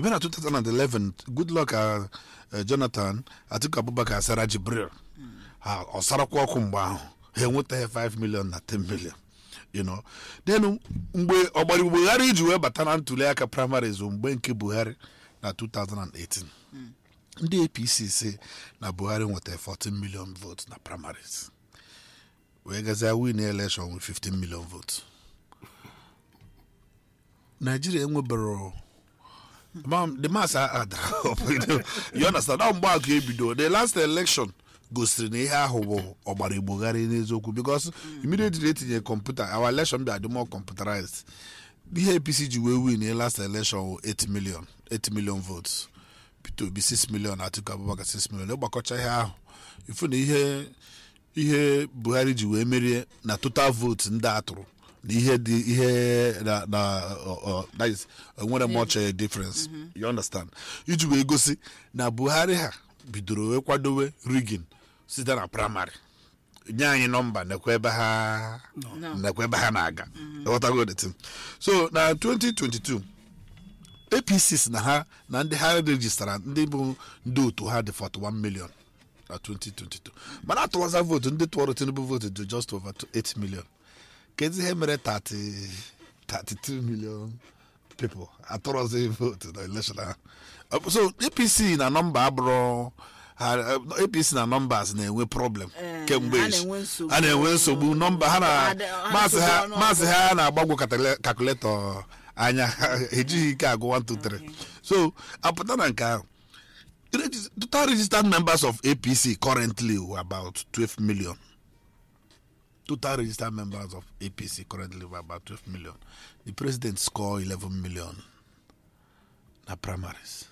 ebe na 2011 goodluck uh, uh, jonathan atiku abubakar sara jibril ha ọ sarakwa ọkụ mgbe ahụ ha enwetaghị 5 million na 10 million you know then mgbe ọgbara buhari iji wee bata na ntuli aka primaries bụ mgbe nke buhari na 2018 ndị apc si na buhari nwetara 14 million votes na primaries wee gazie win election with 15 million votes nigeria enwebero Ma'am, the mass are are you understand now mgbe akụ ebido the last election gosiri na ihe ahụ bụ ọgbara igbogharị n'eziokwu because immediately etinye kọmputa our election bịa dị more computerized ihe apc ji wee win the last election wụ 8 million 8 million votes peter obi 6 million atiku abubakar 6 million ịgbakọcha ihe ahụ ifu na ihe ihe buhari ji wee merie na total vote ndị a tụrụ na ihe dị ihe na na ọ- ọ- that is enwere much eh, difference you understand iji wee gosi na buhari ha bidoro wee kwadowe rigin site na praịmarị nye anyị nọmba nekwa ebe ha nekwa ebe ha na-aga Ịghọtago the thing? so na 2022 apc si na ha na ndị ha rejistara ndị bụ ndị otu ha dị 41 million na 2022 mana atụwaza vootu ndị tụọrọ tinubu vootu dị just over 8 million kezi ihe mere 30 32 million people atụrọzi vootu na election ahụ so apc na nọmba abụrụ ha apc na nọmbas na-enwe problem Eh, kemgbe ha echi. na-enwe nsogbu. ha na-enwe nsogbu nọmba ha na Ha dị- ha maasị ha nsogbu maasị ha na-agbagwo katale- kalkuletọ anya ejighị ike agụ 1 2 3 so apụta na nke ahụ Regis- total registered members of apc currently were about 12 million total registered members of apc currently were about 12 million the president score 11 million na primaries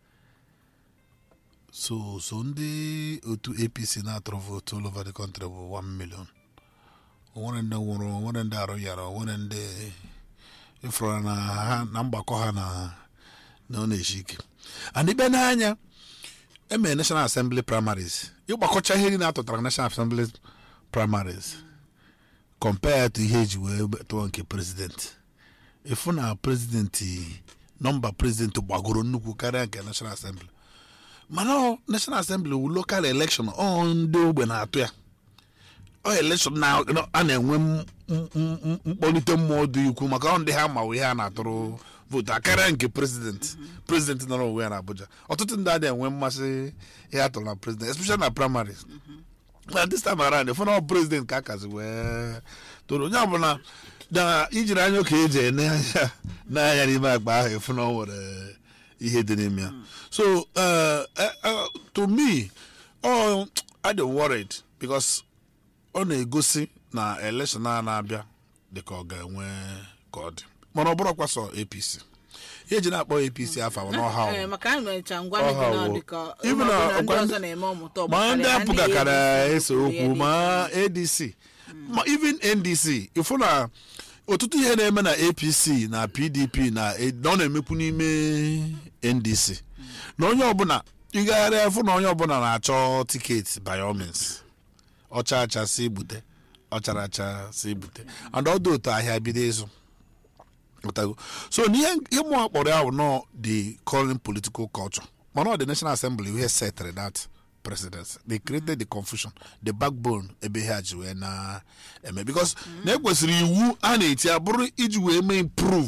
so so ndị otu apc na-atụrụ votu all over the country bụ 1 million onwere ndị nwụrụ onwere ndị arụ yara onwere ndị ịfụrụ na ha na mgbakọ ha na na ọ na-eshi ike and ibe n'anya emere national assembly primaries ịgbakọcha ihe niile atụtara national assembly primaries compared to ihe eji wee tụọ nke president ịfụ na president nọmba president gbagoro nnukwu karịa nke national assembly mana ọ national assembly wu local election ọ ndị ogbe na-atụ ya ọ election na na- a na-enwe m- m- m- mkpọlite mmụọ dị ukwu maka ọ ndị ha ma ihe a na-atụrụ vootu akarịa nke president president nọrọ onwe ya na abuja ọtụtụ ndị adịghị enwe mmasị ihe a tụrụ na president especially na primaries na this time around ịfụ na ọ president ka a kazi wee toro onye ọbụla na ijiri anya ka eji ene anya n'anya n'ime akpa ahụ ịfụ na ọ nwere ihe dị n'ime ya so uh, uh, uh, to me oh, I dey worried because ọ na-egosi na election a na-abịa dị ka ọ ga-enwe ka ọ dị mana ọ bụrụkwa sọ apc ihe eji na-akpọ apc afọ abụ n'ọha Eh, ahụ. maka anyị mecha ngwa Ọha ndị na wo. ọ dị ka Even ụmụ na- obodo ndị ọkwa ndị- ọzọ na-eme ọmụta ma ọgbakara, ndị ha apụgakara ADC ese kwuru okwu ya ma dị. adc ma even ndc ịfụ na ọtụtụ ihe na-eme na apc na pdp na na ọ na-emekwu n'ime ndc na onye ọbụla ịgagharịa ịfụ na onye ọbụla na-achọ tiketi by all means ọcha acha si bute ọchara acha si bute and ọdụ otu ahịa bido ịzụ Ghọtago? so n'ihe ihe mụ kpọrọ ya bụ nọ the current political culture mana ọ the national assembly ihe settle that precedence they created the confusion the backbone ebe ha ji wee na-eme because na ekwesịrị iwu a na-eti abụrụ iji wee mee improve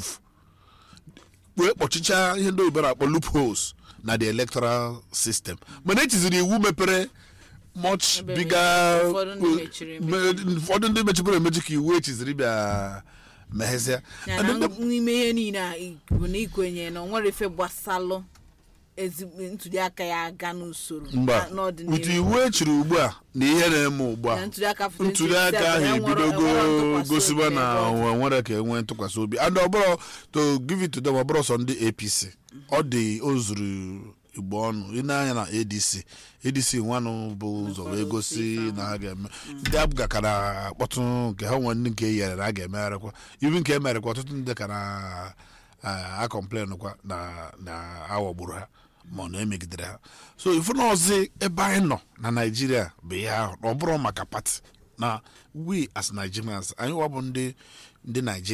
wee kpọchicha ihe ndị oyibo na-akpọ loopholes na the electoral system mana echiziri iwu mepere much Ebe bigger ụfọdụ ndị mechiri me- ụfọdụ ndị mechibere emechi ka iwu echiziri bịa meghezia Ya And na ndị- n'ime ihe niile a i- bụ na ikwenye na o nwere ife gbasalụ ezigbo ntuli aka ya aga n'usoro mba na- n'ọdịnihu. ụtụ iwu echiri ugbu a na ihe na-eme ugbu a Na ntuli aka ntuli aka ahụ 2027 enwere- ebidogo enwere ntụkwasị gosiba obi na n'ebe ọ dị. o nwere ka enwee ntụkwasị obi and ọbụrụ to give it to them ọbụrụ sọ ndị apc ọ dị o zuru igbo ọnụ ị na-anya na adc adc nwanụ bụ ụzọ wee gosi na ha ga-eme ndị abụga ka na-akpọtụ nke ha nwere ndị nke yere na a ga-emegharịkwa ibi nke emerekwa ọtụtụ ndị ka na akọmplen kwa na na aghọgburu ha ma ọ na-emegidere ha so ifu na ọzi ebe anyị nọ na naijiria bụ ihe ahụ na ọ bụrụ maka pati na we as nigerians anyị wa bụ ndị ndị naijiria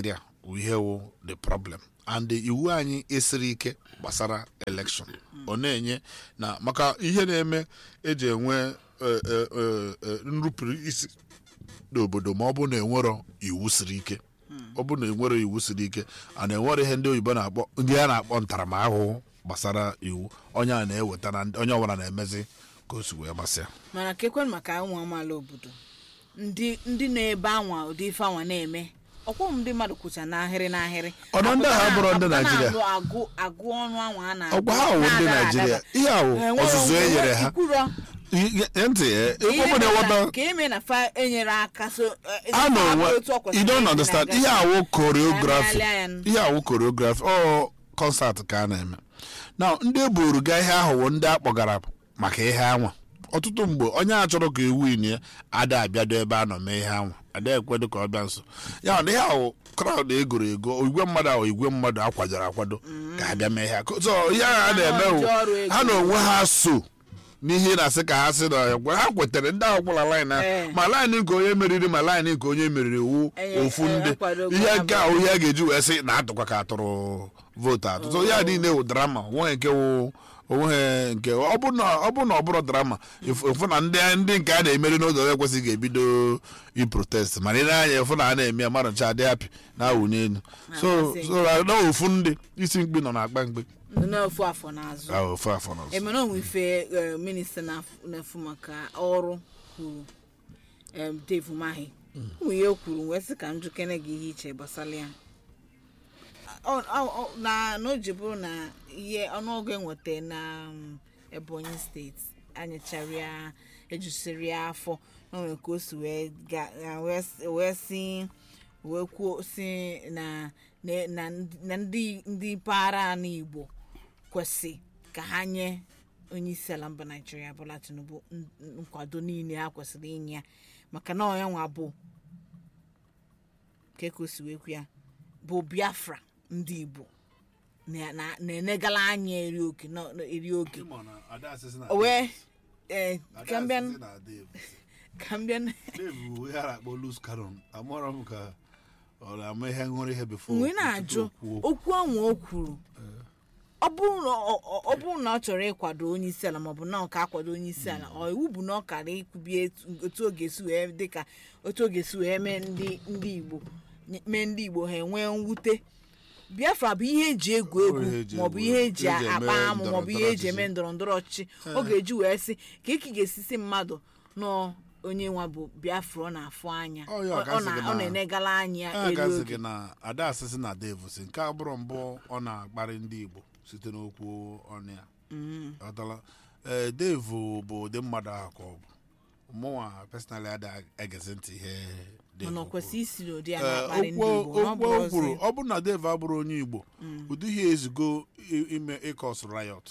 wụ ihe wụ the problem and iwu anyị esiri ike gbasara election ọ na-enye na maka ihe na-eme eji enwe eh, eh, eh, eh, nrụpụrụ isi n'obodo ma ọ bụ na enwero iwu siri ike ọ bụ na enwero iwu siri ike a na-enwere ihe ndị oyibo na-akpọ ndị a na-akpọ ntaramahụhụ gbasara iwu onye a na-eweta na ndị- onye ọbụla na-emezi ka o si wee gbasịa mana kekwen maka ụmụ amaala obodo ndị ndị nọ ebe anwa ụdị ife anwa na-eme ọkwọ ndị mmadụ kwụcha n'ahịrị n'ahịrị Ọnọ ndị ahụ abụrọ ndị Apụta Naịjirịa. na-alụ agụ agụ ọnụ anwa a na-agụ ọgwa ha wụ ndị na-adaba naijiria adaba. ihe a wụ Ha enwero ọzụzụ e onwe- nyere ha ikwurọ Ihe- ihe- ntị eh, ka ebe ọ bụla ime ịghọta na- ka ime na fa enyere aka so eh, a na fa onwe otu ọ kwesịrị you don't isi understand na-aga. ihe awụ choreography Ka a na-alị ihe awụ choreography ọ kọnsat ka a na-eme na ndị eburu ga ihe ahụ wụ ndị akpọgara maka ihe anwa ọtụtụ mgbe onye a chọrọ ka ewu ini ya ada abịado ebe a nọ mee ihe anwa ada ekwedo ka ọ bịa nso ya na ihe ahụ kraụd egoro ego igwe mmadụ ahụ igwe mmadụ akwadoro akwado ka abịa mee ihe a. so ihe ahụ a na-eme wụ ndị ọrụ ego. ha na onwe ha so n'ihe na-asị ka ha sị na ekwe ha kwetere ndị ahụ kwụla laịn ha Ee. ma laịn nke onye meriri ma laịn nke onye meriri wu Enye- ofu enye ndị akwadogo ihe ya nke ahụ ihe a ga-eji wee sị na atụkwa ka atụrụ vootu atụ so ya niile wụ drama onweghị nke wụ onweghị nke ọ bụ na ọ bụ na ọ bụrụ drama ịfụ ịfụ na ndị ndị nke a na-emeri n'ụzọ ekwesịghị ga-ebido iprotest mana ị na-anya ịfụ na a na-eme ya mmadụ ncha adị hapi na-awụ n'elu so Na-amasị. so na ofu ndị isi mkpi nọ na-akpa mkpi ndị na-efu afọ n'azụ ahụ ofu afọ n'ọzọ emere onwe ife eh, minista na-af- na-efu maka ọrụ kwuru em, Dave Umahi ụmụ ihe o kwuru wee sị ka m jukene gị ihe iche gbasara ya Ọ- ọ- ọ- na na o ji bụrụ na ihe ọnụọgụ enweta na um, Ebonyi steeti anyịchara ya ejusiri ya afọ na o nwere ka o si wee ga- ya wee s- wee si wee kwuo si na na- na na ndị ndị mpaghara ala Igbo kwesị ka ha nye onye isi ala mba naijiria Bola Tinubu n- n- nkwado niile ha kwesịrị inye ya maka na ọnya nwa bụ ka ka o si wee kwu ya bụ biafra ndị igbo na- na- na-enegala anya eri oge nọ- nọ- eri oge o wee ee ka m bịa ka m bịa amụrụ m ka ọ na-ama ihe ṅụrụ ihe before mgbe ị na-ajụ okwu ahụ o kwuru ọ bụrụ na ọ- ọ- ọ bụrụ na ọ chọrọ ịkwado onye isi ala maọbụ na ọ ka akwado onye isi ala ọ iwu bụ na ọ kara ikwubie etu- otu oge si wee dịka otu oge si wee mee ndị ndị igbo mee ndị igbo ha enwee mwute biafra bụ ihe eji egwu egwu Ọ ihe eji maọbụ egwu ihe egwu, eji eji eme akpa amụ maọbụ ihe eji ndọrọndọrọ eme ndọrọ ndọrọ ọchịchị ọ ga-eji wee sị ka eke ga-esisi mmadụ nọ onye nwa bụ biafra ọ na-afụ anya Ọ ya ọ ọkasị na- gị ọ na- na-enegala anya a elu gazi oge gị na ada asịsị na devu si nke a bụrụ mbụ ọ na-akparị ndị igbo site n'okwu ọnụ ya ọtala ee devu bụ ụdị mmadụ ahụ ka ọ bụ mụnwa personally ada egezi ntị ihe Dave mana ọ kwuru. kwesị isi n'ụdị a Ee, na-akparị ndị okwu igbo na ọ okwu bụrụ o kwuru ozi ọ bụrụ na devu abụrụ onye igbo ụdị ihe ezigo i- ime ịkọs riot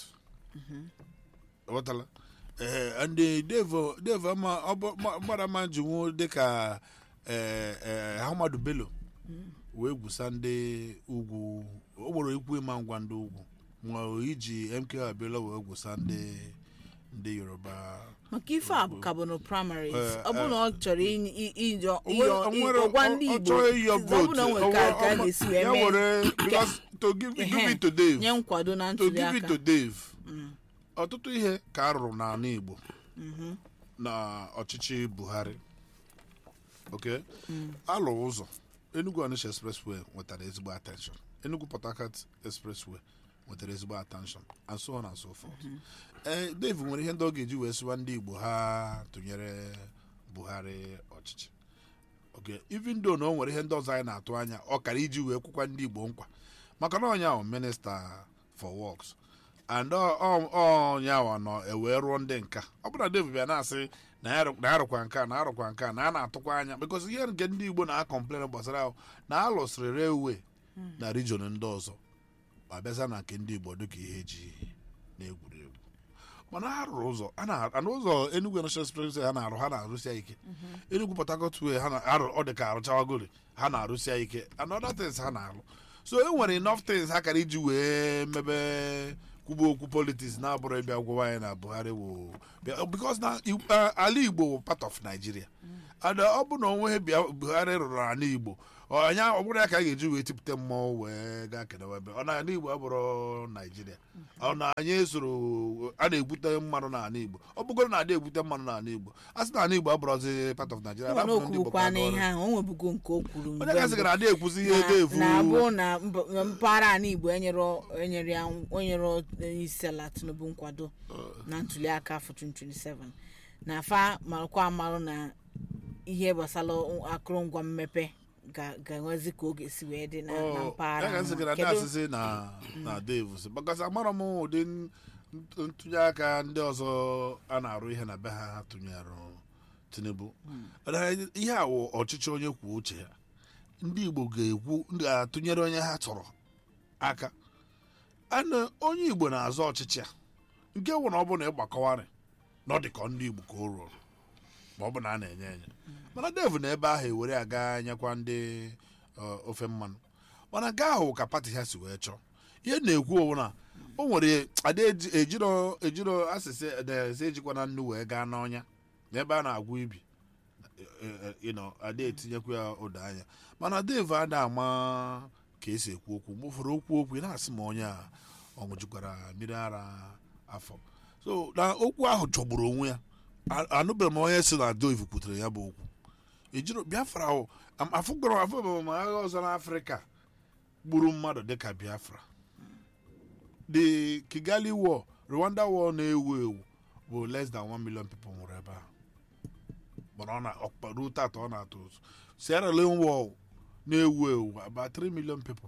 ghọtala ee ndị devu devu ama ọ bụ ma- mmadụ ama jinwu dịka ee ee ahmadu bello wee gwusa ndị ugwu o gboro ikwu ịma ngwa ndị ugwu ma iji mk abịala wee gwusa ndị ndị yoruba maka ife a bụ ka bụ na primaries Eh, ọ bụ na ọ chọrọ inye- i- ijọ O nwere- o nwere- ịyọ gwa ọ- ndị ọ igbo chọrọ ịyọ ọ bụ na o nwere ka vote, ka a ọ- ga-esi wee ya mee were because to give give Ehe, it to Dave nye nkwado na to ntuli give it aka to Dave ọtụtụ ihe ka a rụrụ n'ala Igbo na ọchịchị Buhari okay alụ ụzọ Enugu Onitsha expressway nwetara ezigbo attention Enugu Port Harcourt expressway nwetara ezigbo attention and so on and so forth ee Dave nwere ihe ndị ọ ga-eji wee sịwa ndị Igbo ha tụnyere Buhari ọchịchị okay even though na o nwere ihe ndị ọzọ anyị na-atụ anya ọ kara iji wee kwụkwa ndị Igbo nkwa maka na ọnya ahụ minista for works and ọ- ọ- ọ ọnya ahụ nọ ewee rụọ ndị nka ọ bụrụ na Dave bịa na-asị na ya rụ- na ya rụkwa nke a na arụkwa nke a na a na-atụkwa anya because ihe nke ndị Igbo na-akọmplen gbasara ahụ na a lụsịrị railway na region ndị ọzọ ma bịaza na nke ndị Igbo dịka ihe eji na-egwuregwu mana ha rụrụ ụzọ a na ana ụzọ Enugu National Express ha na-arụ ha na-arụsi ya ike Enugu Port Harcourt way ha na-arụ ọ dị ka arụchawagori ha na-arụsi ya ike and other things ha na-arụ so e nwere enough things ha kara iji wee mebe kwuba okwu politics na-abụrụ ịbịa gwawa anyị na Buhari wụ bịa- because na i- uh, ala Igbo wụ part of Nigeria and ọ bụ na onwe bịa Buhari rụrụ ala Igbo ọnya ọ bụrụ ya ka a ga-eji wee tipụta mmọnwụ wee gaa kenewa ebe ọ na ala igbo abụrụ naijiria ọ na anyị esoro a na-egbute mmanụ n'ala igbo ọ bụgoro na ada egbute mmanụ n'ala igbo a sị na ala igbo abụrụzi part of nigeria ọ na rapụrụ ndị igbo ka okwurukwa ha n'ihe gọrọ. ahụ o nwebugo nke o kwuru onye mgbe gasị mbụ. gara ada ekwuzi ihe ego efu na abụ na mba- na mpaghara ala igbo enyere enyere ya onyere onye isi ala tinubu nkwado na ntuli aka afọ 2027 na afa marakwa amarụ na ihe gbasara akụrụngwa mmepe ga- ga-enwezi ka ọ ga-esi wee dị na na mpaghara ya gasị ahụ. gara Kedu- ada asịsị na na dave si bakasị amara m ụdị n- ntụnye aka ndị ọzọ a na-arụ ihe na be ha ha tụnyere tinubu Mana ihe a wụ ọchịchị onye kwuo uche ya ndị igbo ga-ekwu ndị ga-atụnyere onye ha chọrọ aka ana onye igbo na-azọ ọchịchị a nke wụ na ọ bụ na ịgbakọwarị na ọ dị ka ndị igbo ka o rụrụ ma ọ bụ na a na-enye enye mana dev na ebe ahụ ewere aga nyekwa ndị ọ, ofe mmanụ mana nke ahụ ka pati ha si wee chọọ ihe na-ekwu owu na o nwere ada eji- ejiro ejiro asịsị ederese ejikwa na nnu wee gaa n'ọnya n'ebe a na-agwụ ibi ịnọ ada etinyekwa ya ụda anya mana dev ada ama ka esi ekwu okwu mgbe ụfọdụ okwu okwu ị na-asị ma onye a ọ ṅụjukwara mmiri ara afọ so na okwu ahụ chọgburu onwe ya A- anụbeghị m onye si na dov kwutere ya bụ okwu ejiro biafra ahụ afụgọrọ afọ ma agha ọzọ n'afrịka gburu mmadụ dịka biafra the kigali war rwanda war na-ewu ewu bụ less than 1 million people nwụrụ ebe ahụ mana ọ na ọkpa ruo tata ọ na-atụ ụzọ sierra leone war na-ewu ewu about 3 million people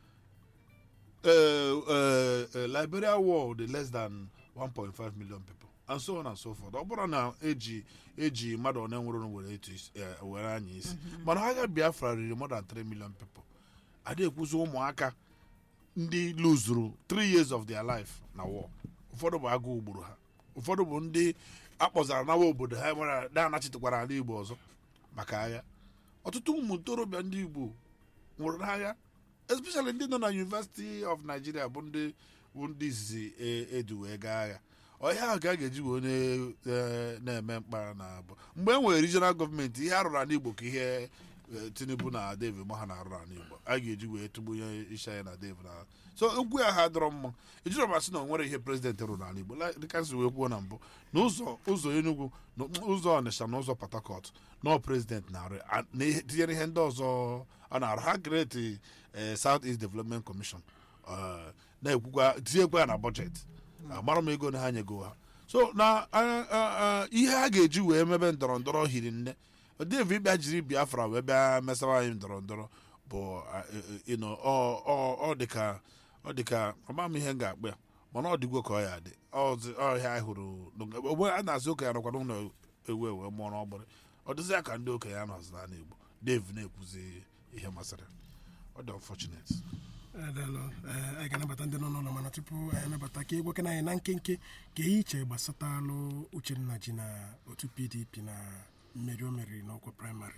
uh, uh, uh, liberia war dị less than 1.5 million people and so on and so forth ọ bụrụ na eji eji mmadụ one nwụrụ were etu isi- eh, were anya isi mana agha biafra riri more than 3 million people ada ekwuzi ụmụaka ndị luzuru 3 years of their life na war ụfọdụ bụ agụụ gburu ha ụfọdụ bụ ndị akpọzara nawa obodo ha nwere na-anachitekwara ala igbo ọzọ maka agha ọtụtụ ụmụ ntorobịa ndị igbo nwụrụ n'agha especially ndị nọ na university of nigeria bụ ndị bụ ndị izizi e- edu wee gaa agha ọhịa ahụ ka a ga-eji wee na- eh, na-eme mkpara na abụ mgbe e nwere regional gọọmenti ihe arụrụ ala igbo ka ihe eh, tinubu na david ma ha na-arụ ala igbo a ga-eji wee tụgbunye isi anyị na david na so okwu ya ha dọrọ mma ejiri masị na o nwere ihe prezidenti rụrụ n'ala igbo La- dịka nsi wee kwuo na mbụ na ụzọ ụzọ enugwu na ụzọ ọnịsha na ụzọ port harcourt nọ prezidenti na-arụ ya. A- na ihe- tinyere ihe ndị ọzọ a na-arụ ha kreti south east development commission eh, na-ekwukwa tinyekwa ya na bọjetị amara m ego na ha nyego ha so na a- a- a- ihe a ga-eji wee mebe ndọrọ ndọrọ hiri nne devi bịa jiri biafra wee bịa mesawa anyị ndọrọ ndọrọ bụ a- e- e- ịnọ ọ- ọ- ọ dịka ọ dịka ọma m ihe m ga-akpụ ya mana ọ dịgwo ka ọ ya dị ọzi- ọhịa anyị hụrụ n'oge- ogbe a na-asị okenye nọkwa n'ụlọ ewu ewu mụọ n'ọgbọrị ọ dịzị ya ka ndị okenye a nọzi n'ala igbo dev na-ekwuzi ihe masịrị ya. ọ dị unfortunate Adalụ, eh, anyị ga-anabata ndị nọ n'ụlọ mana tupu anyị anabata ka egwekena anyị na nkenke ka ihe iche gbasatalụ uchenna ji na otu pdp na mmeri o meriri n'ọkwa praịmarị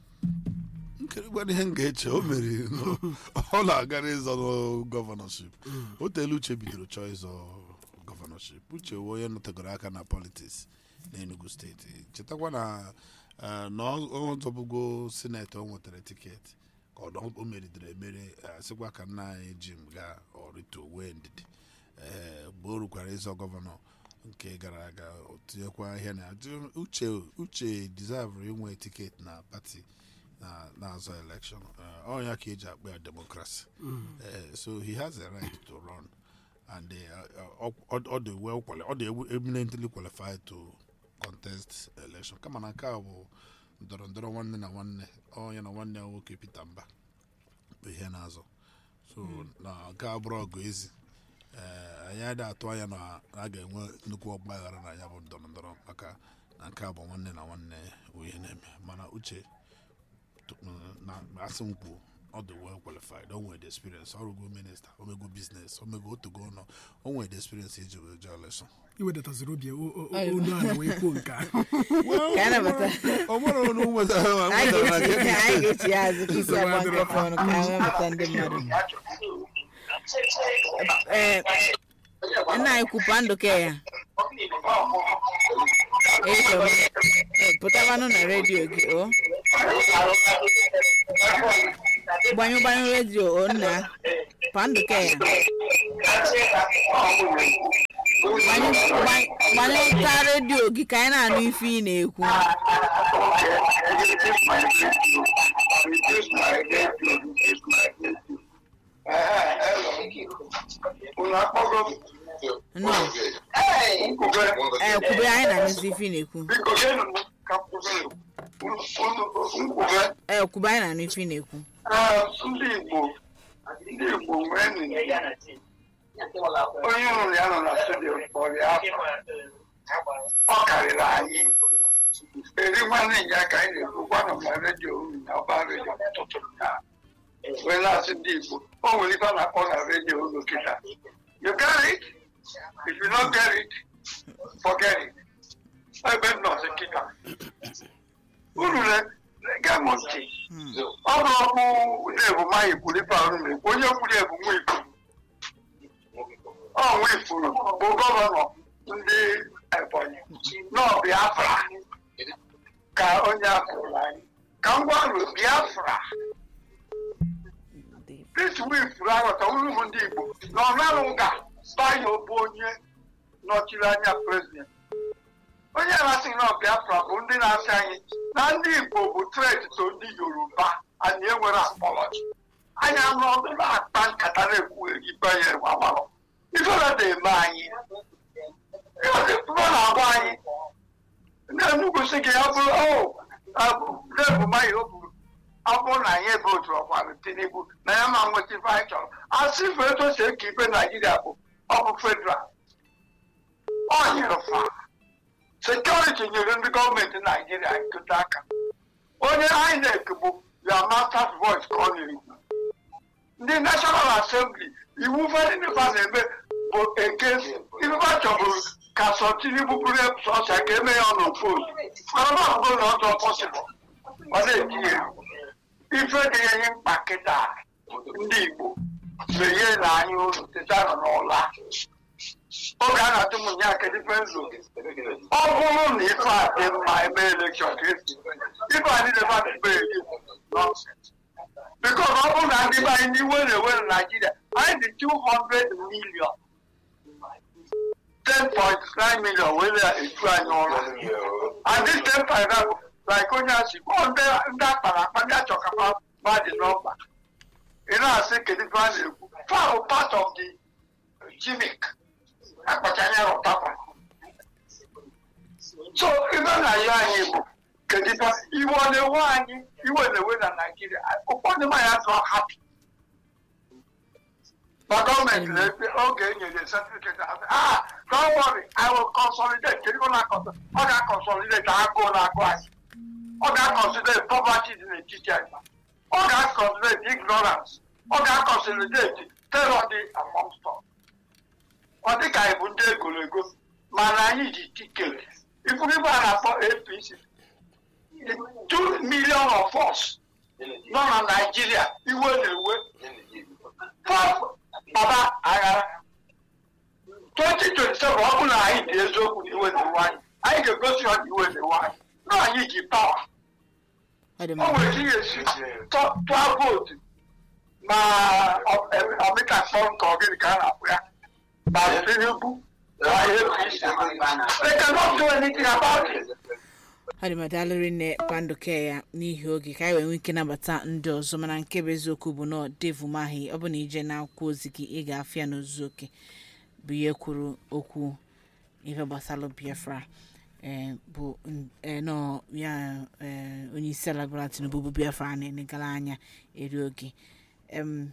nkirigwana ihe m ga-eche o meriri nụ. ọ na-agara ịzọ nụ gọvanọship o teelu uche bidoro chọọ ịzọ gọvanọship uche wee onye nọtegoro aka na politiks n'enugu steeti chetakwa na eh, na ọ ọ zọbụgo sineti o nwetara tiketi ka ọ dọ- o meridere emeri eh, sịkwa ka nna anyị ji m gaa ọrịta wee ndidi ee mgbe o rukwara ịzọ gọvanọ nke gara aga o tinyekwa ihe na uche uche deserve inwe tiketi na pati na na-azọ election Eh, ọ ya ka eji akpọ ya democracy Eh, so he has a right to run and uh, uh, ọ ọ dị well quali- ọ dị eminently qualified to contest election kama na nke a bụ ndọrọ ndọrọ nwanne na nwanne onye na nwanne ya nwoke Peter Mba bụ ihe na-azọ so na nke a bụrụ ọgụ ezi ee anyị adịghị atụ anya na a ga-enwe nnukwu ọgbaghara na ya bụ ndọrọ ndọrọ maka na nke a bụ nwanne na nwanne bụ ihe na-eme mana uche t- na asị m kwuo ọ dị well qualified o nwere the experience ọrụgo minista omego biznes omego otogo ụlọ o nwere the experience iji wee jee election iwedataziri obi o- o- o- onu ala wee kwuo nke ahụ Ka a nabata. ọ nwere onye nwetara anyị nwetara na ga-echi nke anyị ga-echi ya azụ ka isi agba nkịta ọnụ ka anyị wepụta ndị mmadụ ee nna anyị kwupa ndụka ya Eyichọba. Ee, pụtabanụ na redio gị o gbanyụ gbanyụ redio o nna panduke ya gbanyụ gbanyụ- gbanyụta redio gị ka anyị na-anụ ife ị na-ekwu No. ee kwube anyị na-anụzi ife ị na-ekwu ee kwube anyị na-anụ ife ị na-ekwu ndị Igbo ndị Igbo nwee nini onye hụrụ ya nọ na studio kpọrọ ya afọ ọ karịrị anyị eri nwanne ya ka anyị na-ekwu gwanụ ma redio unu na ọba redio ụtụtụ na wee na-asị ndị Igbo o nwere ife a na-akpọ na redio unu kịta you get it if you don't get it forget it ebe m nọzi kịta unu na-ege m ntị ọ bụ ọkpụ na-ebumanyị kwuru ife ahụ na-ekwu onye kwuru ebu nwa ifuru ọ nwa ifuru bụ gọvanọ ndị ebonyi nọ biafra ka onye afụrụ anyị ka m gwarụ biafra Chris Nwifuru aghọta unu bụ ndị Igbo na ọ narụ nga bayo bụ onye nọchiri anya prezident onye na-asị na Biafra bụ ndị na-asị anyị na ndị Igbo bụ tret to ndị Yoruba anyị enwere apọlọji anyị anụ ọdụ na-akpa nkata na-ekwu ikpe ya agbalọ ifere na-eme anyị ihe na-agwa anyị ndị Enugu sị gị ọ bụrụ o na-ebumanyị o buru ọ bụrụ na anyị ebe otu ọkwara Tinubu na ya ma nweta ife anyị chọrọ asị ife etu o si eke ikpe Naijiria bụ ọ bụ federal ọ nyere fa sekuriti nyere ndị gọọmenti Naijiria nkụta aka onye INEC bụ ya masters voice ka ọ na-ekwu ndị National Assembly iwu fedịnifa na-eme bụ eke ifefa chọbụrụ ka sọ Tinubu bụrụ sọsọ ka eme ya ọnụ post mana ọ bụrụ na ọ dị pọsịbụl ọ na-etinye ife dị ya ihe mkpa kịta ndị Igbo menye na anyị ụlọ teta nọ n'ụla oge a na-atụ m nya kedu ife nzo ọ bụrụ na ife a dị mma eme elekshọn ka esi ife a niile fa na-eme eri nọnsens bikos ọ bụrụ na ndị be anyị n'iwe na-ewe na Naijiria anyị dị 200 million 10.9 million wee na-eju anyị ụlọ and this 10.9 bụ like onye asị kpọọ ndị ndị akpara akpa ndị achọkapa mmadụ n'ọkpa ị na-asị kedu ife a na-ekwu fahụ part of the gimmick akpacha anya rụtakwa so ife na-ayọ anyị bụ kedu ife iwe ọ na-ewe anyị iwe na-ewe na naijiria ụfọdụ mmanya atụ hapi ma gọọmenti na-ekpe oge e nyere certificate asị ah don't worry i will consolidate kedu ife na-akọsọ ọ ga-akọnsolidate agụụ na-agụ anyị ọ ga-akọnsolidate poverty dị n'etiti anyị ọ ga-akọnsolidate ignorance ọ ga-akọnsolidate terror dị amongst us ọ dị ka anyị bụ ndị egologo mana anyị ji tiketi ifuru ibe a na-akpọ apc two million of us nọ na naijiria iwe na-ewe pọp baba aghara 2027 ọ bụrụ na anyị dị eziokwu na iwe na-ewe anyị anyị ga-egosi ha na iwe na-ewe anyị na anyị ji pawa ọ dị o mma nwere ike ihe esi tụọ vootu ma ọmịka kpọrọ nke ọgịnị ka a na-akpụ ya ma Tinubu na APC they cannot do anything about it. ọ dị madalịrị nne panduke ya n'ihi oge ka anyị wee nwee ike nabata ndị ọzọ mana nke bụ eziokwu bụ na devu mahi ọ bụ na ije n'akwụkwọ ozi gị ị ga-afịa ya n'ozuzu oke bụ ihe kwuru okwu ife gbasara biafra eh, bụ n- eh, nọ ya eh, onye isi ala gwara tinubu bụ biafra na-enegara anya eri oge em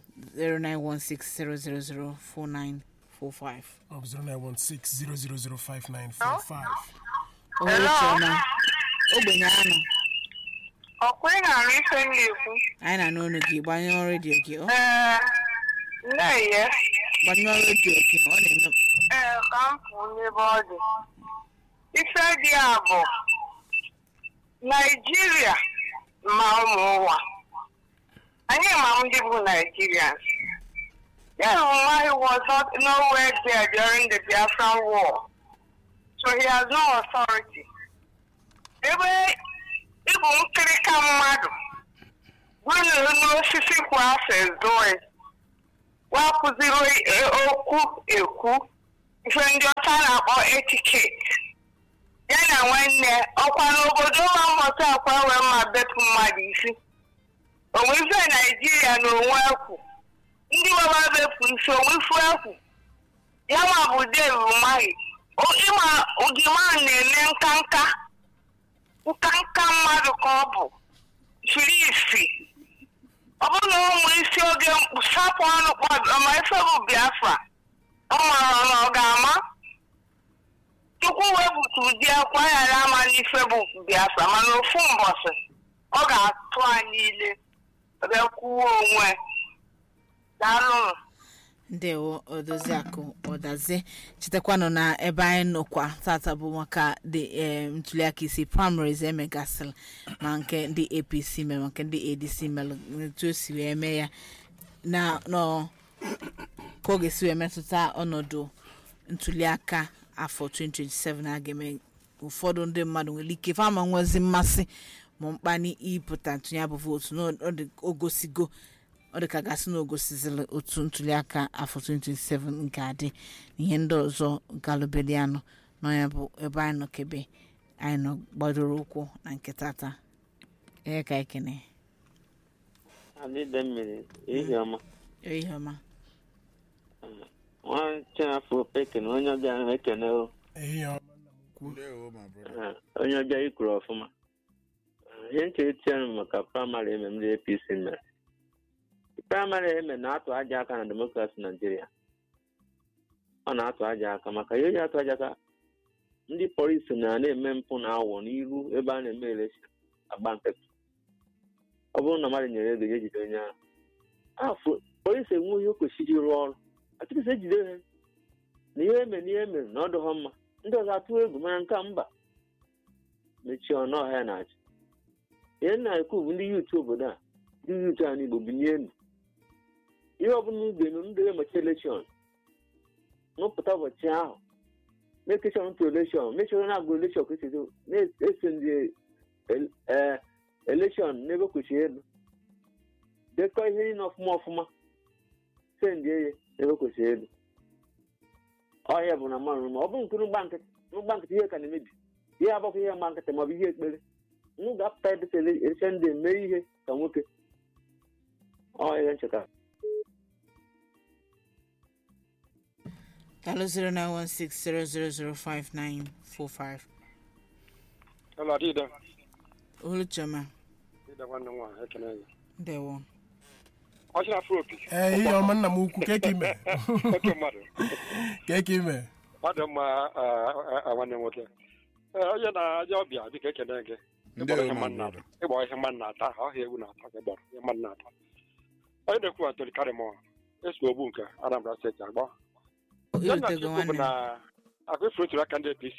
09160004945 ọ bụ 09160005945 ohere chiọma ogbenye anụ ọkwa ị na-arụ ife m na-ekwu anyị na-anụ ọnụ gị gbanyụọ redio gị ọ ee nne gbanyụọ redio gị ọ na-eme ee ka m pụọ n'ebe ọ dị ife dị a bụ naijiria ma ụmụ ụwa anyị ma ndị bụ naijirians Yeah, why was not nowhere there during the Biafran war. So he has no authority. Ebe ịbụ nkịrịka mmadụ gwenu n'osisi kwa afọ ezoe wapụziri okwu ekwu ife ndị ọcha na-akpọ etiketi ya na nwanne ọkwa n'obodo ma mmụta akwa wee ma bepụ mmadụ isi onwe ife naijiria na onwe ekwu ndị baba bepụ isi onwe ifu ekwu ya ma bụ Dave Umahi ịma ugima na-eme nkanka nkanka mmadụ ka ọ bụ chiri isi ọ bụrụ na ụmụ isi oge mkpu sapụ ọnụ kpọdụ ma ife bụ Biafra ọ mara na ọ ga-ama Chukwu wepụta ụdị akwa ghara ama n'ife bụ Biafra mana ofu mbọsị ọ ga-atụ anyị ile ebe kwuo onwe daalụnụ ndewo odoziakụ ọdazie chetakwanụ na ebe anyị nọkwa tata bụ maka the eh, ntuliaka isi primaries emegasịrị ma nke ndị apc mere ma nke ndị adc mere etu o si wee mee ya na nọ ka ọ ga-esi wee metụta ọnọdụ ntuliaka afọ 2027 a ga-eme ụfọdụ ndị mmadụ nwere ike fama nwezi mmasị ma mkpani ịpụta ntụnye bụ vootu na ọ dị ogosigo ọ dị ka gasị na ogosizili otu ntuliaka afọ 2027 nke adị na ihe ndị ọzọ galụbelianụ nọ ya bụ ebe anyị nọ kebe anyị nọ gbadoro ụkwụ na nke tata ihe ka ekene adịde mmiri ihe ọma ihe ọma nwa chinafọ ekene onye ọbịa ahụ ekene o ehihie ọma nna m ukwu ndewo ma brother Eh, onye ọbịa ikwuru ọfụma Eh, ihe nche etinyere m maka praịmarị eme ndị apc mere praịmarị eme na-atụ aja aka na demokrasi naijiria ọ na-atụ aja aka maka ihe eji atụ aja aka ndị polisi na na-eme mpụ na awọ n'iru ebe a na-eme elekshọn agba nkịtị ọ bụrụ na mmadụ nyere ego ya ejide onye ahụ afọ polisi enwe ihe o kwesịrị ịrụ ọrụ atụrụsị ejide ha na ihe eme na ihe emere na ọ dịghọ mma ndị ọzọ atụ egwu mana nke a mba mechie ọnụ ọha ya na-achị ihe nna ekwu bụ ndị yuutu obodo a ndị yuutu a n'igbo binye elu ihe ọbụla ugbe eme ndị emechi elekshọn n'ụpụta ụbọchị ahụ mekeshọn ntụ elekshọn mechọrọ na-agụ elekshọn kwesịrị na-ese ndị el- eh, elekshọn n'ebe kwesịrị elu dekọ ihe niile ọfụma ọfụma sendị eye n'ebe kwesịrị elu ọhịa bụ na mmanụ ma ọ bụ nke n'ụgba nkịtị n'ụgba nkịtị ihe ka na-emebi ihe agbakwa ihe mgba nkịtị maọbụ ihe ekpere m ga-apụta edesa elekshe ndị mee ihe ka nwoke ọ ihe ncheta Hello 0916000595 Hello, Adida. oluchoma Adida nwanne m nwaanyị ekene gị. ndewo Ọ sị na afro opi. ehihie ọma nna m ukwu ka eke ime Oke mmadụ. ka eke ime Ọ dị mma ah, ah, ah, nwanne m nwoke. Ee, Onye na-aja ọbịa biko ekene gị. Ịgbọrọ ihe ndewo ma mmadụ na-ata. brother Ịgbọrọ ihe mmadụ na-ata. Ọhịa ewu na-ata ka ịgbọrọ ihe mmadụ na-ata. Onye na-ekwu Antoni Karimọ. Esi ogbu nke Anambra steeti agbọ. Ya na irutego Chukwu bụ nwanne na akụ ifuru tụrụ aka ndị APC.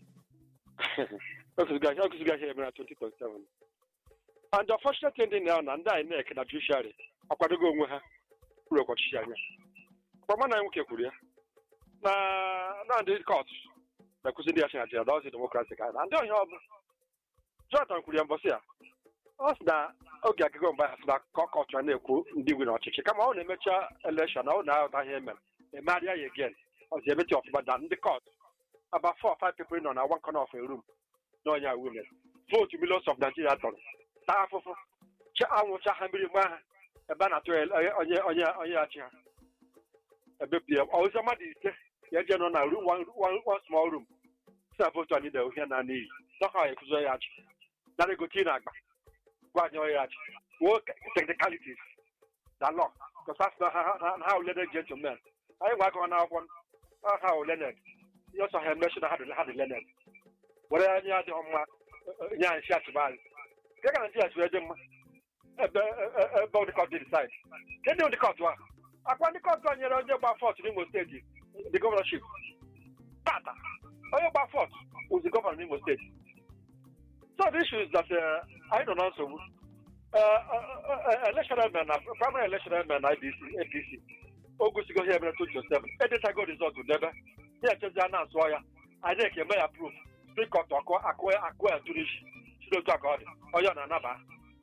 O kụziga ihe emere na 2027. And the unfortunate thing dị na na ndị INEC na judiciary akwadogo onwe ha ụlọ ọchịchị anya. Ọkpọma na nwoke kwuru ya na na ndị kọt na-ekwuzi ndị ya na Nigeria dọzi demokrasi ka na ndị ọhịa ọ bụ Jonathan kwuru ya mbọsị ya ọ sị na oge agịgo mgbe ya sị na kọt ya na-ekwu ndị nwe n'ọchịchị kama ọ na-emecha elekshọn na ọ na-aghọta ihe emere emegharịa ya again ọzi emechi ọfụma da ndị kọt about four or five people nọ na one corner of a room na ọnya women vote millions of Nigeria tọrọ taa afụfụ cha anwụcha ha mmiri mgbe ha ebe a na-atụ ya onye onye onye ya chi ha ebe pm ọzọ mmadụ ise ya eje nọ na room one, one, one small room si na votu anyị na ohia na n'iyi dọka ya ekuzo ya achị nara ego tii na agba gwa anyị ya achị wo technicalities na law because asị na ha ha ha learned gentlemen anyị nwe akọwa n'akwụkwọ ha ha learned ihe ọsọ ha emechi na ha dị ha dị learned were anyị adịghị mma nye anyị si achịba anyị nke ka naijiria si wee dị mma ebe ebe ndị kọt dị decide nke ndị ndị kọt a akwa ndị kọt a nyere onye gba fọt n'imo steeti the governorship tata onye gba fọt was the governor n'imo steeti so the issue is that uh, anyị nọ na nsogbu electional men na primary electional men na adc adc o gosigo ihe mere 2007 edetago rizọt debe ya echezi a na-asụọ ya anyị na-eke eme ya proof spikọt akụ akụ akụ ya turishi si n'otu aka ọ dị onye ọ na-anaba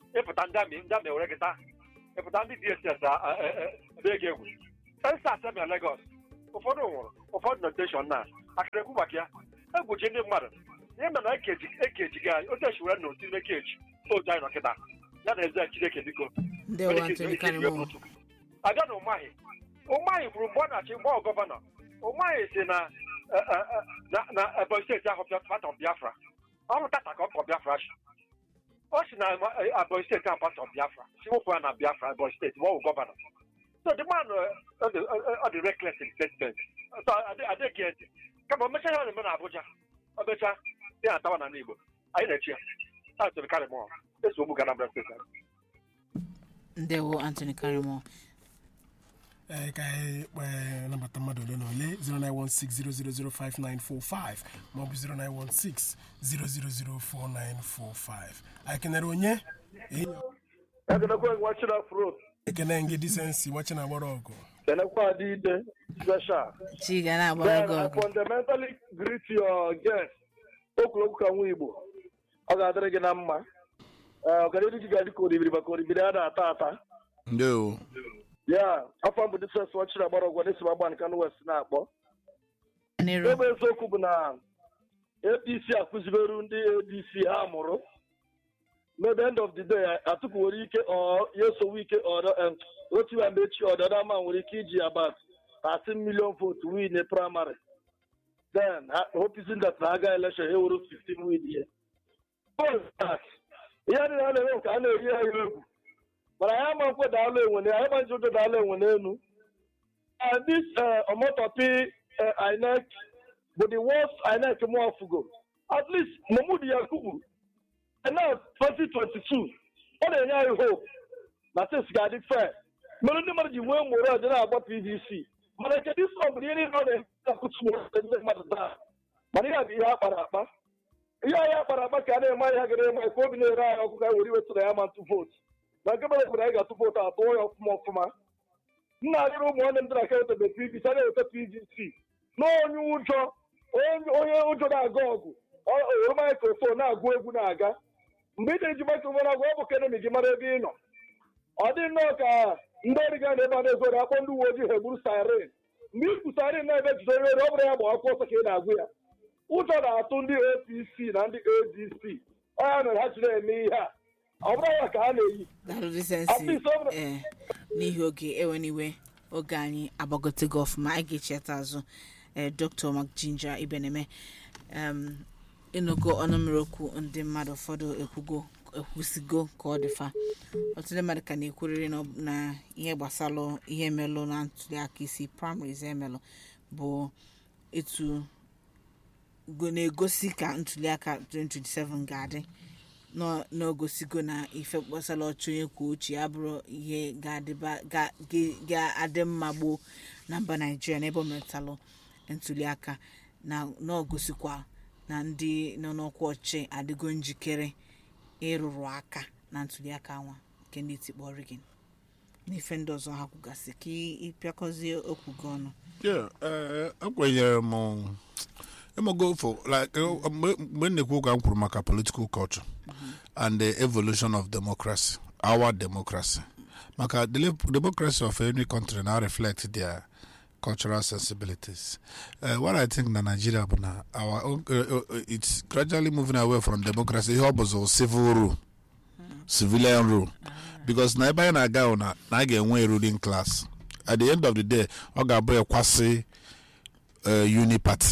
ịpụta ndị amị ndị amị were gị taa ịpụta ndị dss ebe gị egwu sensa asembia legos ụfọdụ nwụrụ ụfọdụ nọ steshọn na akara ekwu maka ya egwuchi ndị mmadụ ihe mere na ekeji ekeji gị anyị otu esi were na otu ime keji otu anyị nọ kịta ya na eze chineke biko ndewo antony karimo abịa na ụmaghị ụmaghị kwuru mgbe ọ na-achị mgbe ọ gọvanọ ụmaghị si na eh, eh, eh, na na ebonyi steeti ahụ patọ biafra ọ bụ tata ka ọ kpọ biafra shi ọ si na eh, ebonyi steeti ahụ patọ biafra si wụpụ ya na biafra ebonyi steeti mgbe ọ bụ gọvanọ so the man uh, ọ dị ọ dị reckless in statement so adịghị ntị kama o mechaa ihe ọ na-eme na abuja o mechaa ya atawa na igbo anyị na-echi ya atụrụ karị mụọ eso ogbu gana bra steeti anyị ndewo antony karimo ee ka anyị kpee nabata mmadụ ole na ole 09160005945 maọbụ 09160004945 anyị kenere onye ekenekwa nwachina afro ekene ngị disensi nwachi na agbara ọgụ kenekwa adị ide special chi ga na-agbara then gị i ọgụ fundamentally greet your guest okwulokwu ka nwa igbo ọ ga-adịrị gị na mma ee ọganihu gị ga-adị ka oribiri maka oribiri a na-ata ata ndewo ya afọ mbụ disens nwachina agbara ọgwụ na esi m agba nkan west na-akpọ nero ebe eziokwu bụ na apc akụziberu ndị adc ha mụrụ no the end of the day atupu nwere ike ọ ya esowe ike ọdọ otu ya mgbe echi ọdọdọ ama nwere ike iji about 13 million vote win a primary then ha- hoping that na aga election ha were 15 win ihe ihe dị na na-eme nke a na-eri ha egwu mana ya ma nkwe daalụ enwe na ya ma nji ụjọ daalụ enwe n'elu and this uh, omotopi uh, inec bụ the worst inec mụ ọfụgo at least mahmud yakubu now 2022 ọ na-enye anyị hope na sis ga-adị fair mere ndị mmadụ ji nwee mgboro ọdị na-agba pdc mana kedu isi ọ bụrụ ihe niile ọ na-akụtu ndị mmadụ taa mana ihe a bụ ihe a kpara akpa ihe anyị akpara akpa ka a na-eme anyị ha gara eme ka obi na-ere anyị ọkụ ka anyị were iwetụ na ya ma ntụ vootu na nke mere kwere anyị ga-atụ vootu atụọ ya ọfụma ọfụma nna arịrị ụmụ nwanne m dị na ka eweta pdc a na-eweta pdc n'onye ụjọ onye onye ụjọ na-aga ọgụ ọ- were maikrofon na-agụ egwu na-aga mgbe ị na-eji maikrofon agụ ọ bụ ka enemi gị mara ebe ị nọ ọ dị nnọọ ka ndị ọrụ ga na-ebe a na-ezoro akpọ ndị uwe ojii ha egburu siren mgbe i kwu siren na-ebe jidere ere ọ bụrụ ya gba akwụkwọ ọsọ ka ị na-agụ ya ụjọ na-atụ ndị apc na ndị adc ọ ya mere ha ji na-eme ihe a ọ bụrụ ya ka ha na-eyi daalụ At disensi least ọ bụrụ- ee n'ihi oge eweniwe oge anyị agbagotego ọfụma anyị ga-echeta azụ ee dr mak jinja ibeneme em ịnụgo ọnụmmiri okwu ndị mmadụ ụfọdụ ekwugo ekwusigo ka ọ dịfa ọtụtụ ndị mmadụ ka na-ekwurịrị na ọ- na ihe gbasalụ ihe melụ na ntụliaka isi primaries emelụ bụ etu go- na-egosi ka ntụliaka 2027 ga-adị nọ- n'ogosigo na ife gbasara ọchị onye kwuo uche ya bụrụ ihe ga-adịba- ga- ga- ga-adị mma gboo na mba naijiria n'ebe o metalụ ntụliaka na n'ogosikwa na ndị nọ n'ọkwa ọchị adịgo njikere ịrụrụ aka na ntụliaka nwa nke ndị tikpọrọ gị n'ife ndị ọzọ ha kwugasị ka ị pịakọzie okwu gị ọnụ Yeah, eh, ekwenyere m ịmago for like eh, mgbe mgbe m na-ekwu ka m kwuru maka political culture and the evolution of democracy our democracy maka the le- democracy of any country now reflect their cultural sensibilities uh, what i think na nigeria bụ na our own, uh, uh, it's gradually moving away from democracy ihe ọ bụzụ civil rule civilian rule because na ebe anyị na-aga hụ na na a ga-enwe a ruling class at the end of the day ọ ga-abụ ekwasị uh, uniparty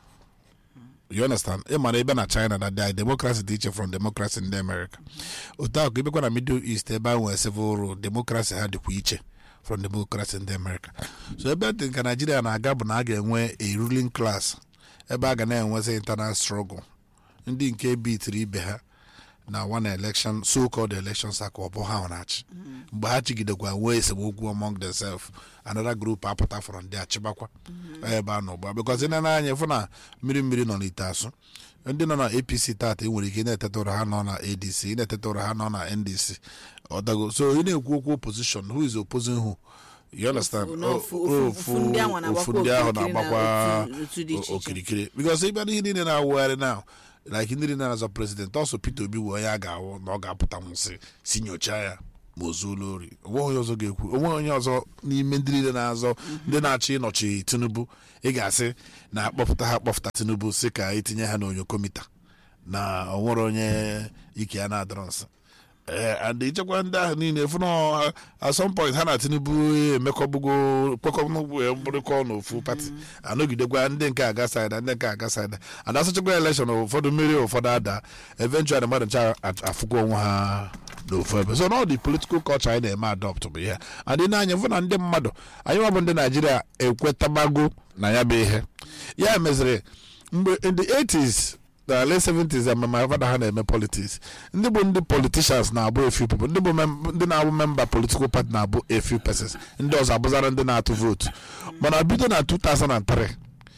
you understand ị mara ebe na china na dị democracy dị iche from democracy ndị america otu ahụ ka ibekwa na middle east ebe a nwere civil rule democracy ha dịkwa iche from democracy ndị america so ebe dị nke naijiria na-aga bụ na a ga-enwe a ruling class ebe a ga na-enwezi internal struggle ndị nke bitiri ibe ha na one election so called elections aka ọ bụ ha na-achị mgbe ha chigidekwa nwee esemokwu among themselves another group apụta from ndị achịbakwa ebe a nọ ugbu a because ị na anya fụ na mmiri mmiri nọ n'ite asụ ndị nọ na apc tata ị nwere ike ị na-eteta ụra ha nọ na adc ị na-eteta ụra ha nọ na ndc ọdago so ị na-ekwu okwu opposition who is opposing who you understand Ofu- na ofu- O- ofu- ofu- ofu ndị ahụ ofu na-agbakwa ndị ahụ okirikiri na na-agbakwa otu- otu dị iche iche. okirikiri because ịbịa n'ihe niile na-awụgharị na like ndị niile na-azọ prezident ọsọ peter obi wee onye a ga-awụ na ọ ga-apụta nwụsị si nyochaa ya ma o zuola ori onwe onye ọzọ ga-ekwu onwe onye ọzọ n'ime ndị niile na-azọ ndị na-achọ ịnọchi tinubu ị ga-asị na akpọpụta ha akpọpụta tinubu si ka itinye ha n'onyo komita na ọ nwere onye ike ya na-adọrọ nsọ ee and ichekwa ndị ahụ niile fụ na at some point ha na tinubu emekọbugo kpekọbụgo bụrụkọ n'ofu pati anọgidekwa ndị nke aga saida ndị nke aga saida and asụchakwa elekshọn ụfọdụ mmeri ụfọdụ ada eventually mmadụ ncha afụgo onwe ha n'ofu ebe so na ọ dị political culture anyị na-eme adopt bụ ihe adị n'anya fụ na ndị mmadụ anyị nwa bụ ndị naijiria ekwetabago na ya bụ ihe ya meziri mgbe in the 80s na late 70s ama my father ha na-eme politics ndị bụ ndị politicians na-abụ a few people ndị bụ mem- ndị na-abụ member political party na-abụ a few persons ndị ọzọ abụzara ndị na-atụ votu mana bido na 2003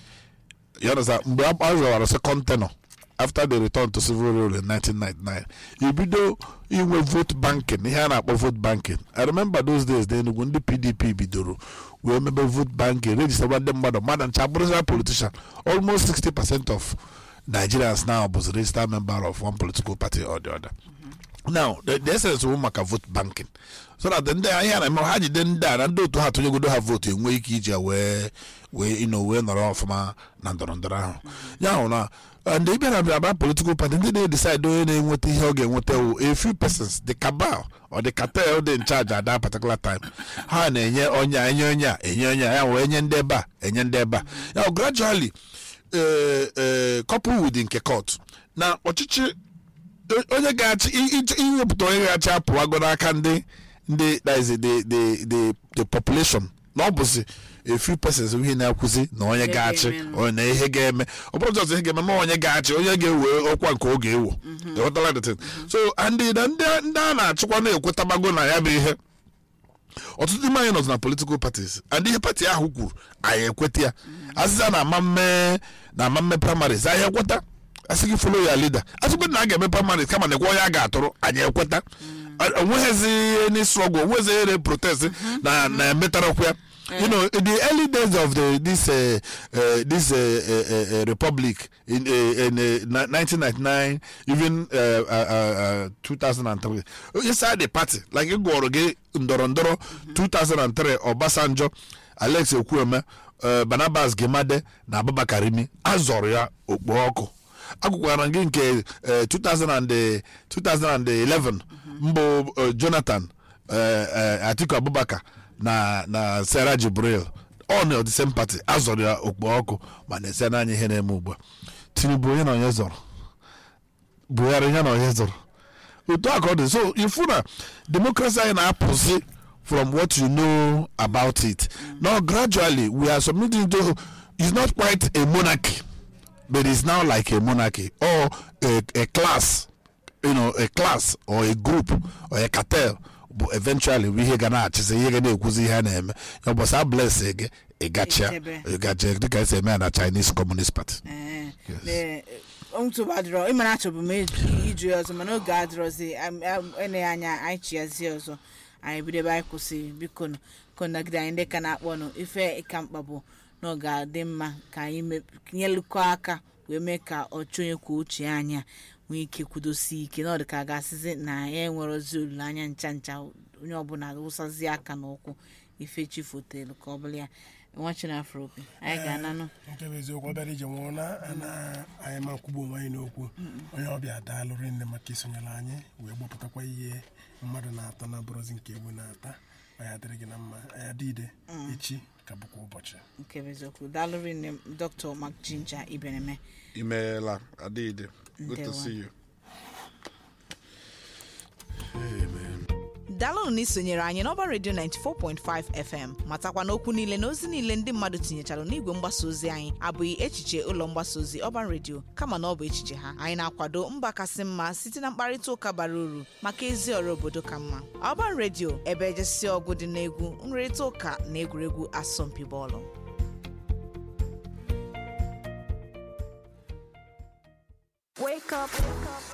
you understand mgbe a zọwara second tenor after the return to civil rule in 1999 ibido inwe vote banking ihe a na-akpọ vote banking i remember those days na Enugu ndị pdp bidoro wee mebe vote banking registerwa ndị mmadụ mmadụ ncha bụrụzira politician almost 60 percent of nigerians now bụzi registered member of one political party or the other now the, the essence bụ maka vote banking so that ndị ahịa na-eme ha jide ndị a na ndị otu ha tụnyegodo ha votu enwe ike iji ya wee wee ino wee nọrọ ọfụma na ndọrọ ndọrọ ahụ ya hụ na and ị bịara bịa bịa political party ndị na-decide onye na-enweta ihe ọ ga-enweta wụ a few persons the cabal or the cartel dị in charge at that particular time ha na-enye onye a enye onye a enye onye a ya wee enye ndị ebe a enye ndị ebe a ya hụ gradually eh, eh, couple with nke court na ọchịchị onye ga-achị i- i- iwepụta onye ga-achị apụwago n'aka ndị ndị that is the the the the population na ọ bụzi a few persons ihe na-akwụzi na onye Ihe ga-achị ga-eme. onye na ihe ga-eme ọ bụrụ jọs ihe ga-eme ma onye ga-achị onye ga-ewe ọkwa nke oge ewo ịghọtala the thing so and the- ndị ndị a na-achịkwa na-ekwetabago na ya bụ ihe ọtụtụ n'ime anyị nọzi na political parties and ihe pati ahụ kwuru anyị ekweta ya azịza na ama mme na ama mme primaries anyị ekweta asị gị follow ya leader asịkwa na a ga-eme primaries kama na ekwe onye a ga-atụrụ anyị ekweta onweghịzi any struggle onweghịzi ere protest na na-emetarakwa ya you know in the early days of the this uh, uh, this uh, uh, uh, republic in uh, in uh, 1999 even uh, uh, uh, 2003 inside the party like ịgụọrọ gị ndọrọ ndọrọ 2003 Obasanjo Alex Ekwueme uh, Barnabas Gemade na Abubakar Rimi azọrọ ya okpo ọkụ agụkwara gị nke uh, 2000 and, uh, 2011 mbụ uh, Jonathan uh, uh, Atiku Abubakar na na Sarah Jibril ọ na the same party azọrọ ya okpo ọkụ ma na-ese n'anya ihe na-eme ugbu a Tinubu onye na onye zọrọ Buhari onye na onye zọrọ otu a ka ọ dị so ifu na democracy anyị na-apụzi from what you know about it now gradually we are submitting to it's not quite a monarchy but it's now like a monarchy or a, a class you know a class or a group or a cartel bụ eventually bụ ihe ga na-achịzi ihe ga na-ekwuzi ihe a na-eme ya ụbọchị a bless gị ịgachia Echebe. ịgache dịka esi eme ya na Chinese Communist Party Ee, Yes. ee, ntụba adịrọ ịmara achọbụ m iju- iju ya ọzọ mana oge adịrọzi am- am- eleghị anya anyị chiazie ọzọ anyị bido ebe anyị kwụsị biko nụ ka nagide anyị ndị ka na-akpọ nụ ife ka mkpa bụ na ọ ga-adị mma ka anyị mep- nyelụkọ aka wee mee ka ọchị onye kwuo uche anyị a nwee ike kwudosie ike na ọ dị ka a ga-asịzi na ya enwere ozi olileanya ncha ncha onye ọbụla wụsazie aka n'ụkwụ ife chi fotelu ka ọ bụla ya nwa chinafro obi anyị ga-ananụ nke bụ eziokwu ọ bịara ije nwụọ na ana anyị ma nkwugbu onwe anyị n'okwu onye ọbịa daalụrị nne maka isonyere anyị wee gbapụtakwa ihe mmadụ na-ata na bụrụzi nke ewu na-ata anyị adịrị gị na mma anyị adị ide echi ka bụkwa ụbọchị nke bụ eziokwu daalụ rinne m dr mark jinja ibeneme imeela adịghịde good to Ndewo. see you daalụnụ na isonyere anyị n'ọba redio 94.5 fm matakwa na okwu niile na ozi niile ndị mmadụ tinyechara n'igwe mgbasa ozi anyị abụghị echiche ụlọ mgbasa ozi ọban redio kama na ọ bụ echiche ha anyị na-akwado mba kasị mma site na mkparịta ụka bara uru maka ezi ọrụ obodo ka mma ọban redio ebe ejesi ọgụ dị n'egwu nrịrịta ụka na egwuregwu asọmpi bọọlụ Wake up, wake up